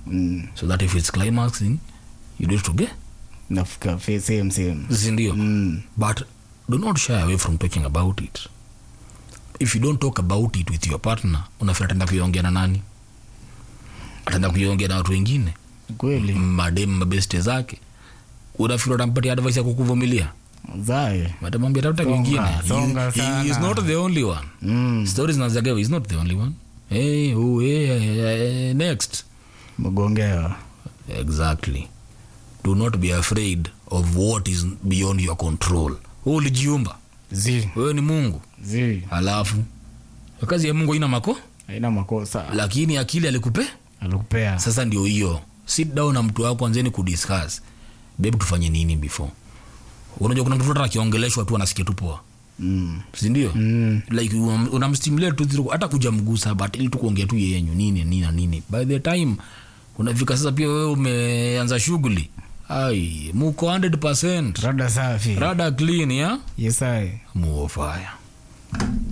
mm. so that if it's climaxing you need to get nafika fe- same same sindio mm. but do not shy away from talking about it if you don't talk about it with your partner unafira ataenda kuiongea na nani ataenda kuiongea na watu wengine kweli madem mabeste zake unafikiri utampatia advice ya kukuvumilia zae matamwambia tafuta Songa, kwingine songa He- he is sana. not the only one mm. stories nazagawa is not the only one hey, oh, hey, hey, hey, next mgongewa exactly do not be afraid of what is beyond your control Wewe ulijiumba zi wewe ni mungu zi halafu kazi ya mungu ina mako haina makosa lakini akili alikupe alikupea sasa ndio hiyo sit down na mtu wako anzeni kudiscuss bebu tufanye nini before unajua kuna mtu hata akiongeleshwa tu anasikia tu poa mm. sindio mm. like unam- unamstimulate tu zile- hata kuja mgusa but ili tu kuongea tu yenyu nini nini na nini by the time unafika sasa pia wewe umeanza shughuli ai muko 100 rada safi rada clean ya yesae muofaya